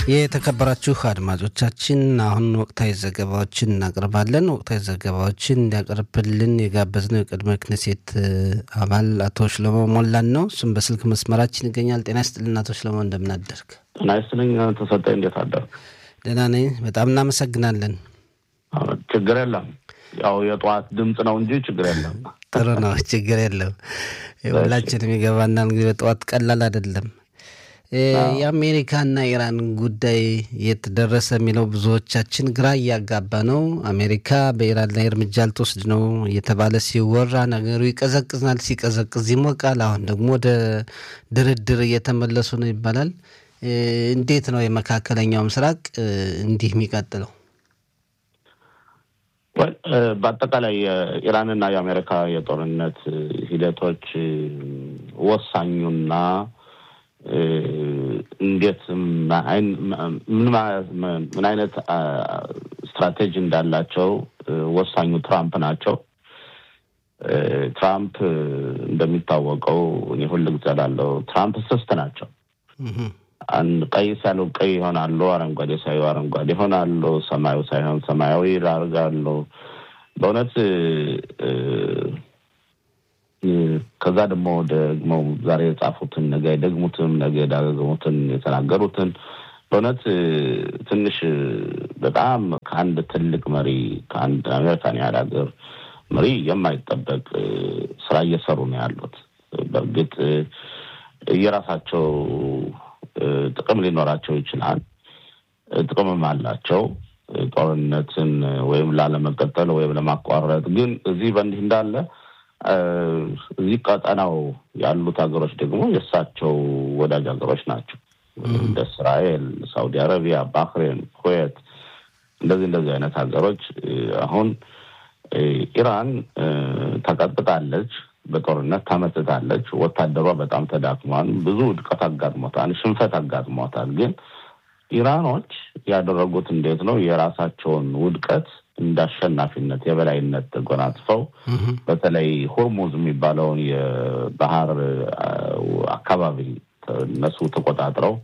የተከበራችሁ አድማጮቻችን አሁን ወቅታዊ ዘገባዎችን እናቀርባለን። ወቅታዊ ዘገባዎችን እንዲያቀርብልን የጋበዝነው የቅድመ ክነሴት አባል አቶ ሽለሞ ሞላን ነው። እሱም በስልክ መስመራችን ይገኛል። ጤና ይስጥልን አቶ ሽለሞ፣ እንደምናደርግ። ጤና ይስጥልኝ ተሰጠ፣ እንዴት አደርግ? ደህና ነኝ። በጣም እናመሰግናለን። ችግር የለም። ያው የጠዋት ድምፅ ነው እንጂ ችግር የለም። ጥሩ ነው፣ ችግር የለም። ሁላችንም የገባናል። እንግዲህ በጠዋት ቀላል አይደለም። የአሜሪካና ኢራን ጉዳይ የት ደረሰ የሚለው ብዙዎቻችን ግራ እያጋባ ነው። አሜሪካ በኢራን ላይ እርምጃ ልትወስድ ነው እየተባለ ሲወራ ነገሩ ይቀዘቅዝናል፣ ሲቀዘቅዝ ይሞቃል። አሁን ደግሞ ወደ ድርድር እየተመለሱ ነው ይባላል። እንዴት ነው የመካከለኛው ምስራቅ እንዲህ የሚቀጥለው? በአጠቃላይ የኢራንና የአሜሪካ የጦርነት ሂደቶች ወሳኙና እንዴት ምን አይነት ስትራቴጂ እንዳላቸው ወሳኙ ትራምፕ ናቸው። ትራምፕ እንደሚታወቀው እኔ ሁል ጊዜ እላለሁ ትራምፕ ስስት ናቸው። ቀይ ሲያሉ ቀይ ይሆናሉ፣ አረንጓዴ ሳዩ አረንጓዴ ይሆናሉ፣ ሰማዩ ሳይሆን ሰማያዊ ያደርጋሉ። በእውነት ከዛ ደግሞ ደግሞ ዛሬ የጻፉትን ነገ የደግሙትን ነገ የዳገሙትን የተናገሩትን በእውነት ትንሽ በጣም ከአንድ ትልቅ መሪ ከአንድ አሜሪካን ያህል ሀገር መሪ የማይጠበቅ ስራ እየሰሩ ነው ያሉት። በእርግጥ የራሳቸው ጥቅም ሊኖራቸው ይችላል። ጥቅምም አላቸው ጦርነትን ወይም ላለመቀጠል ወይም ለማቋረጥ። ግን እዚህ በእንዲህ እንዳለ እዚህ ቀጠናው ያሉት ሀገሮች ደግሞ የእሳቸው ወዳጅ ሀገሮች ናቸው። እንደ እስራኤል፣ ሳውዲ አረቢያ፣ ባህሬን፣ ኩዌት እንደዚህ እንደዚህ አይነት ሀገሮች አሁን ኢራን ተቀጥቅጣለች፣ በጦርነት ተመትታለች። ወታደሯ በጣም ተዳክሟል። ብዙ ውድቀት አጋጥሞታል፣ ሽንፈት አጋጥሞታል። ግን ኢራኖች ያደረጉት እንዴት ነው የራሳቸውን ውድቀት እንደ አሸናፊነት የበላይነት ተጎናጽፈው በተለይ ሆርሙዝ የሚባለውን የባህር አካባቢ እነሱ ተቆጣጥረው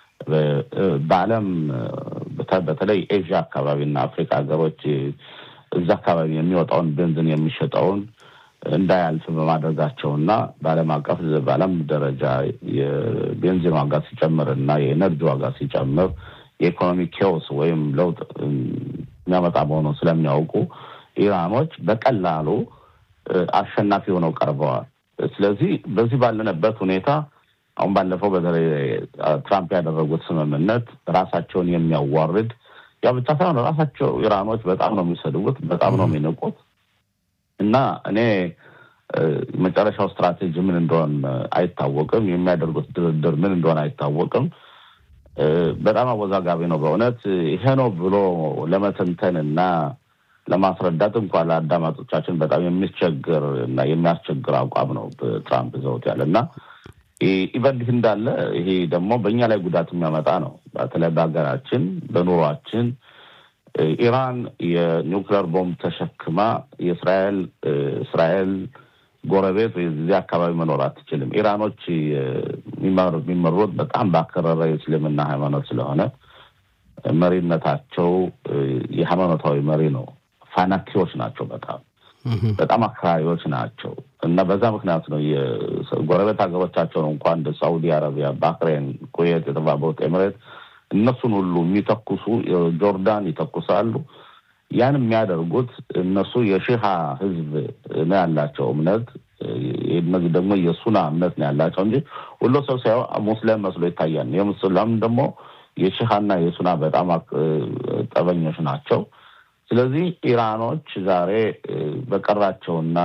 በዓለም በተለይ ኤዥያ አካባቢ እና አፍሪካ ሀገሮች እዛ አካባቢ የሚወጣውን ቤንዚን የሚሸጠውን እንዳያልፍ በማድረጋቸው እና በዓለም አቀፍ በዓለም ደረጃ የቤንዚን ዋጋ ሲጨምር እና የኤነርጂ ዋጋ ሲጨምር የኢኮኖሚ ኬዎስ ወይም ለውጥ የሚያመጣ መሆኑን ስለሚያውቁ ኢራኖች በቀላሉ አሸናፊ ሆነው ቀርበዋል። ስለዚህ በዚህ ባለንበት ሁኔታ አሁን ባለፈው በተለይ ትራምፕ ያደረጉት ስምምነት ራሳቸውን የሚያዋርድ ያ ብቻ ሳይሆን ራሳቸው ኢራኖች በጣም ነው የሚሰድቡት፣ በጣም ነው የሚንቁት እና እኔ መጨረሻው ስትራቴጂ ምን እንደሆን አይታወቅም። የሚያደርጉት ድርድር ምን እንደሆነ አይታወቅም። በጣም አወዛጋቢ ነው በእውነት ይሄ ነው ብሎ ለመተንተን እና ለማስረዳት እንኳን ለአዳማጮቻችን በጣም የሚቸግር እና የሚያስቸግር አቋም ነው ትራምፕ ዘውት ያለ እና ይበልህ እንዳለ ይሄ ደግሞ በእኛ ላይ ጉዳት የሚያመጣ ነው። በተለይ በሀገራችን በኑሯችን ኢራን የኒውክሌር ቦምብ ተሸክማ የእስራኤል እስራኤል ጎረቤት ወይ እዚህ አካባቢ መኖር አትችልም። ኢራኖች የሚመሩት በጣም ባከረረ የእስልምና ሃይማኖት ስለሆነ መሪነታቸው የሃይማኖታዊ መሪ ነው። ፋናኪዎች ናቸው። በጣም በጣም አክራሪዎች ናቸው እና በዛ ምክንያት ነው የጎረቤት ሀገሮቻቸውን እንኳን እንደ ሳኡዲ አረቢያ፣ ባህሬን፣ ኩዌት፣ የተባበሩት ኤምሬት እነሱን ሁሉ የሚተኩሱ ጆርዳን ይተኩሳሉ። ያን የሚያደርጉት እነሱ የሺሃ ህዝብ ነው ያላቸው እምነት። እነዚህ ደግሞ የሱና እምነት ነው ያላቸው እንጂ ሁሉ ሰው ሲያየው ሙስሊም መስሎ ይታያል። የሙስሊም ደግሞ የሺሃና የሱና በጣም ጠበኞች ናቸው። ስለዚህ ኢራኖች ዛሬ በቀራቸውና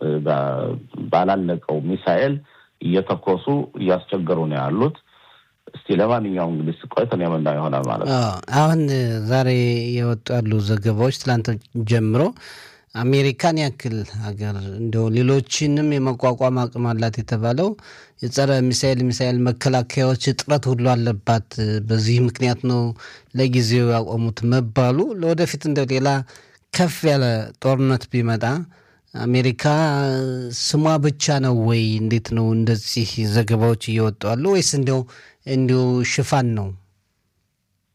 ባላለቀው ሚሳኤል እየተኮሱ እያስቸገሩ ነው ያሉት። እስቲ ለማንኛውም እንግዲህ ቆይተን የምናየው ይሆናል ማለት ነው። አሁን ዛሬ የወጡ ያሉ ዘገባዎች ትላንት ጀምሮ አሜሪካን ያክል ሀገር እንደው ሌሎችንም የመቋቋም አቅም አላት የተባለው የጸረ ሚሳኤል ሚሳኤል መከላከያዎች እጥረት ሁሉ አለባት። በዚህ ምክንያት ነው ለጊዜው ያቆሙት መባሉ ለወደፊት እንደው ሌላ ከፍ ያለ ጦርነት ቢመጣ አሜሪካ ስሟ ብቻ ነው ወይ? እንዴት ነው እንደዚህ ዘገባዎች እየወጡ አሉ ወይስ እንዲው እንዲሁ ሽፋን ነው?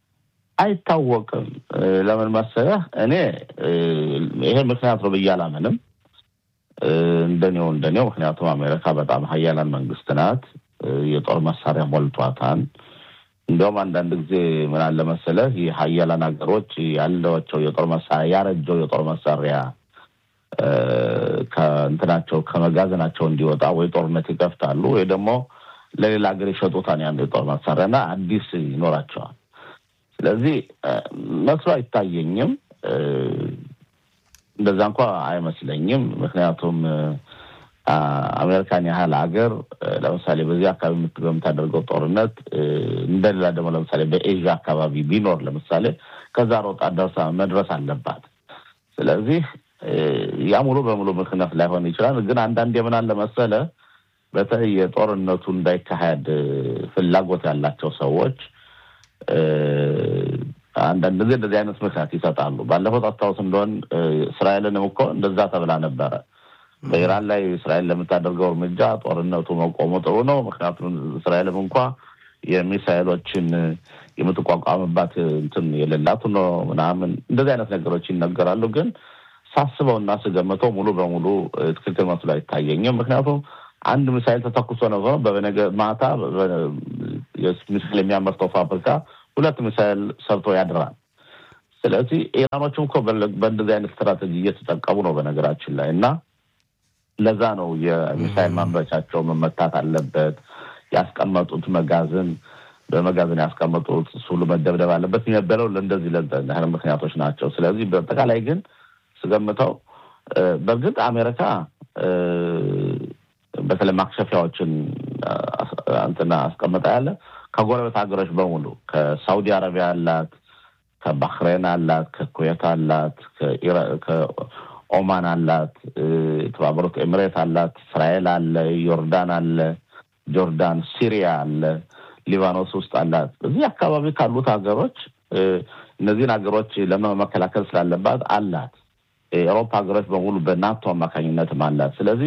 አይታወቅም። ለምን መሰለህ እኔ ይሄ ምክንያት ነው ብዬ አላምንም። እንደኔው እንደኔው ምክንያቱም አሜሪካ በጣም ሀያላን መንግስት ናት። የጦር መሳሪያ ሞልቷታል። እንዲያውም አንዳንድ ጊዜ ምን አለ መሰለህ ይህ ሀያላን ሀገሮች ያለቸው የጦር መሳሪያ ያረጀው የጦር መሳሪያ ከእንትናቸው ከመጋዘናቸው እንዲወጣ ወይ ጦርነት ይከፍታሉ ወይ ደግሞ ለሌላ ሀገር ይሸጡታል ያን የጦር መሳሪያ እና አዲስ ይኖራቸዋል። ስለዚህ መስሎ አይታየኝም። እንደዛ እንኳ አይመስለኝም። ምክንያቱም አሜሪካን ያህል ሀገር ለምሳሌ በዚህ አካባቢ በምታደርገው ጦርነት እንደሌላ ደግሞ ለምሳሌ በኤዥያ አካባቢ ቢኖር ለምሳሌ ከዛ ሮጣ ደርሳ መድረስ አለባት። ስለዚህ ያ ሙሉ በሙሉ ምክንያት ላይሆን ይችላል። ግን አንዳንድ የምን አለ መሰለ በተለይ የጦርነቱ እንዳይካሄድ ፍላጎት ያላቸው ሰዎች አንዳንድ ጊዜ እንደዚህ አይነት ምክንያት ይሰጣሉ። ባለፈው ታስታውስ እንደሆን እስራኤልንም እኮ እንደዛ ተብላ ነበረ። በኢራን ላይ እስራኤል ለምታደርገው እርምጃ ጦርነቱ መቆሙ ጥሩ ነው። ምክንያቱም እስራኤልም እንኳ የሚሳይሎችን የምትቋቋምባት እንትን የሌላቱ ነው ምናምን እንደዚህ አይነት ነገሮች ይነገራሉ። ግን ሳስበው እና ስገምተው ሙሉ በሙሉ ትክክል መስሎ አይታየኝም። ምክንያቱም አንድ ሚሳይል ተተኩሶ ነው በነገ ማታ ሚሳይል የሚያመርተው ፋብሪካ ሁለት ሚሳይል ሰርቶ ያድራል። ስለዚህ ኢራኖችም እኮ በእንደዚህ አይነት ስትራቴጂ እየተጠቀሙ ነው በነገራችን ላይ እና ለዛ ነው የሚሳይል ማምረቻቸው መመታት አለበት። ያስቀመጡት መጋዘን በመጋዘን ያስቀመጡት እሱ ሁሉ መደብደብ አለበት የሚነበለው ለእንደዚህ ለህል ምክንያቶች ናቸው። ስለዚህ በአጠቃላይ ግን ስገምተው በእርግጥ አሜሪካ በተለይ ማክሸፊያዎችን እንትና አስቀምጣ ያለ ከጎረቤት ሀገሮች በሙሉ ከሳውዲ አረቢያ አላት፣ ከባህሬን አላት፣ ከኩዌት አላት፣ ከኦማን አላት፣ የተባበሩት ኤምሬት አላት፣ እስራኤል አለ፣ ዮርዳን አለ፣ ጆርዳን፣ ሲሪያ አለ፣ ሊባኖስ ውስጥ አላት። እዚህ አካባቢ ካሉት ሀገሮች እነዚህን ሀገሮች ለመከላከል ስላለባት አላት። የአውሮፓ ሀገሮች በሙሉ በናቶ አማካኝነትም አላት። ስለዚህ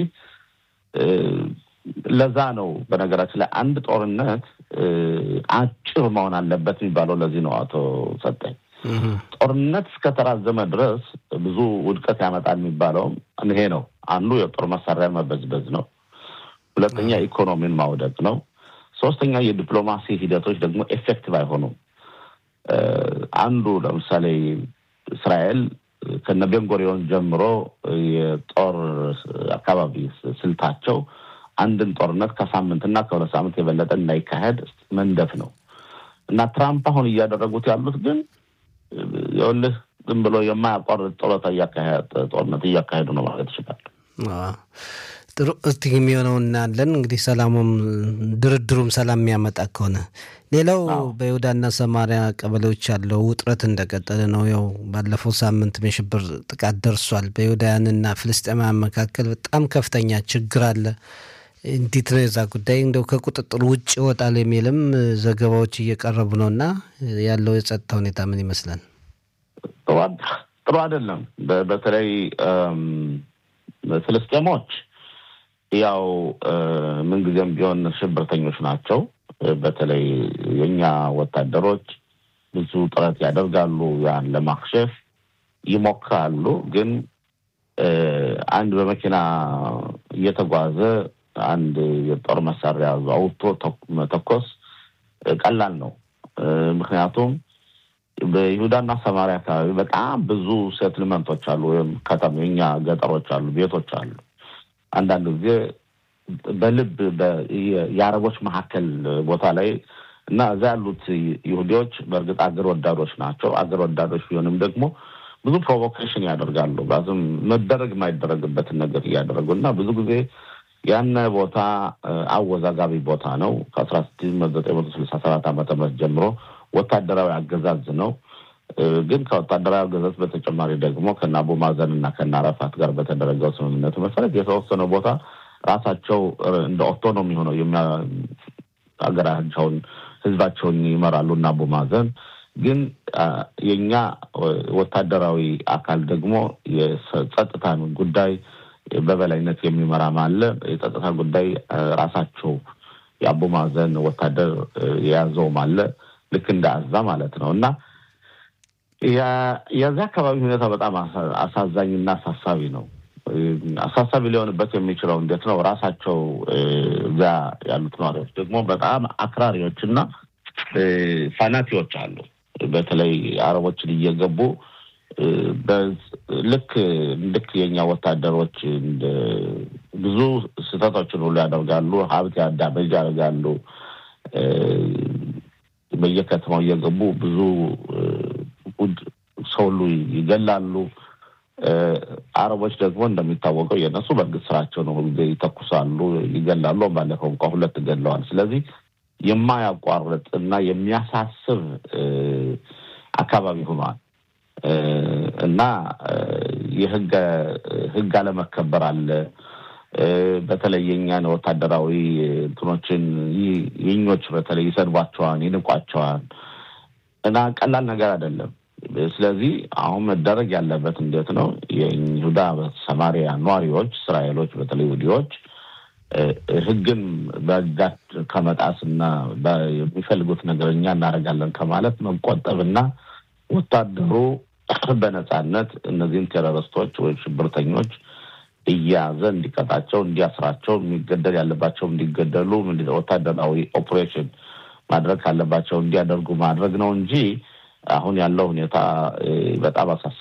ለዛ ነው በነገራችን ላይ አንድ ጦርነት አጭር መሆን አለበት የሚባለው ለዚህ ነው። አቶ ሰጠኝ ጦርነት እስከተራዘመ ድረስ ብዙ ውድቀት ያመጣል የሚባለውም ይሄ ነው። አንዱ የጦር መሳሪያ መበዝበዝ ነው። ሁለተኛ ኢኮኖሚን ማውደቅ ነው። ሶስተኛ የዲፕሎማሲ ሂደቶች ደግሞ ኤፌክቲቭ አይሆኑም። አንዱ ለምሳሌ እስራኤል ከነ ቤንጎሪዮን ጀምሮ የጦር አካባቢ ስልታቸው አንድን ጦርነት ከሳምንትና ከሁለት ሳምንት የበለጠ እንዳይካሄድ መንደፍ ነው እና ትራምፕ አሁን እያደረጉት ያሉት ግን ይኸውልህ ዝም ብሎ የማያቋርጥ ጦርነት እያካሄዱ ነው ማለት ይችላል። ጥሩ እስቲ የሚሆነው እናያለን። እንግዲህ ሰላሙም ድርድሩም ሰላም የሚያመጣ ከሆነ ሌላው በይሁዳና ሰማሪያ ቀበሌዎች ያለው ውጥረት እንደቀጠለ ነው። ያው ባለፈው ሳምንት የሽብር ጥቃት ደርሷል። በይሁዳውያንና ፍልስጤማውያን መካከል በጣም ከፍተኛ ችግር አለ። እንዴት ነው የዛ ጉዳይ እንደው ከቁጥጥር ውጭ ይወጣል የሚልም ዘገባዎች እየቀረቡ ነው እና ያለው የጸጥታ ሁኔታ ምን ይመስላል? ጥሩ አይደለም። በተለይ ፍልስጤሞች ያው ምንጊዜም ቢሆን ሽብርተኞች ናቸው። በተለይ የእኛ ወታደሮች ብዙ ጥረት ያደርጋሉ፣ ያን ለማክሸፍ ይሞክራሉ። ግን አንድ በመኪና እየተጓዘ አንድ የጦር መሳሪያ አውጥቶ መተኮስ ቀላል ነው። ምክንያቱም በይሁዳና ሰማሪያ አካባቢ በጣም ብዙ ሴትልመንቶች አሉ፣ ወይም ከተማ የኛ ገጠሮች አሉ፣ ቤቶች አሉ። አንዳንድ ጊዜ በልብ የአረቦች መካከል ቦታ ላይ እና እዛ ያሉት ይሁዲዎች በእርግጥ አገር ወዳዶች ናቸው። አገር ወዳዶች ቢሆንም ደግሞ ብዙ ፕሮቮኬሽን ያደርጋሉ። ባዝም መደረግ የማይደረግበትን ነገር እያደረጉ እና ብዙ ጊዜ ያነ ቦታ አወዛጋቢ ቦታ ነው። ከአስራ ስድስት ዘጠኝ መቶ ስልሳ ሰባት ዓመተ ምህረት ጀምሮ ወታደራዊ አገዛዝ ነው። ግን ከወታደራዊ አገዛዝ በተጨማሪ ደግሞ ከነ አቡ ማዘን እና ከነ አረፋት ጋር በተደረገው ስምምነቱ መሰረት የተወሰነ ቦታ ራሳቸው እንደ ኦቶኖሚ ሆነው ሀገራቸውን ህዝባቸውን ይመራሉ እና አቡ ማዘን ግን የእኛ ወታደራዊ አካል ደግሞ የጸጥታን ጉዳይ በበላይነት የሚመራም አለ። የጸጥታ ጉዳይ ራሳቸው የአቡ ማዘን ወታደር የያዘውም አለ። ልክ እንደ አዛ ማለት ነው እና የዚህ አካባቢ ሁኔታ በጣም አሳዛኝና አሳሳቢ ነው። አሳሳቢ ሊሆንበት የሚችለው እንዴት ነው? ራሳቸው እዚያ ያሉት ነዋሪዎች ደግሞ በጣም አክራሪዎች እና ፋናቲዎች አሉ። በተለይ አረቦችን እየገቡ ልክ ልክ የኛ ወታደሮች ብዙ ስህተቶችን ሁሉ ያደርጋሉ። ሀብት ያዳመጅ ያደርጋሉ። በየከተማው እየገቡ ብዙ ሰው ሁሉ ይገላሉ። አረቦች ደግሞ እንደሚታወቀው የእነሱ በእርግጥ ስራቸው ነው። ሁልጊዜ ይተኩሳሉ፣ ይገላሉ። ባለፈው እንኳ ሁለት ገለዋል። ስለዚህ የማያቋርጥ እና የሚያሳስብ አካባቢ ሆኗል እና የህግ ህግ አለመከበር አለ። በተለይ የኛን ወታደራዊ እንትኖችን የኞች በተለይ ይሰድቧቸዋል፣ ይንቋቸዋል እና ቀላል ነገር አይደለም። ስለዚህ አሁን መደረግ ያለበት እንዴት ነው? የይሁዳ ሰማሪያ ነዋሪዎች እስራኤሎች፣ በተለይ ይሁዲዎች ህግን በጋት ከመጣስ እና የሚፈልጉት ነገር እኛ እናደርጋለን ከማለት መቆጠብና ወታደሩ በነጻነት እነዚህን ቴሮሪስቶች ወይም ሽብርተኞች እያያዘ እንዲቀጣቸው፣ እንዲያስራቸው፣ የሚገደል ያለባቸው እንዲገደሉ፣ ወታደራዊ ኦፕሬሽን ማድረግ ካለባቸው እንዲያደርጉ ማድረግ ነው እንጂ አሁን ያለው ሁኔታ በጣም አሳሳቢ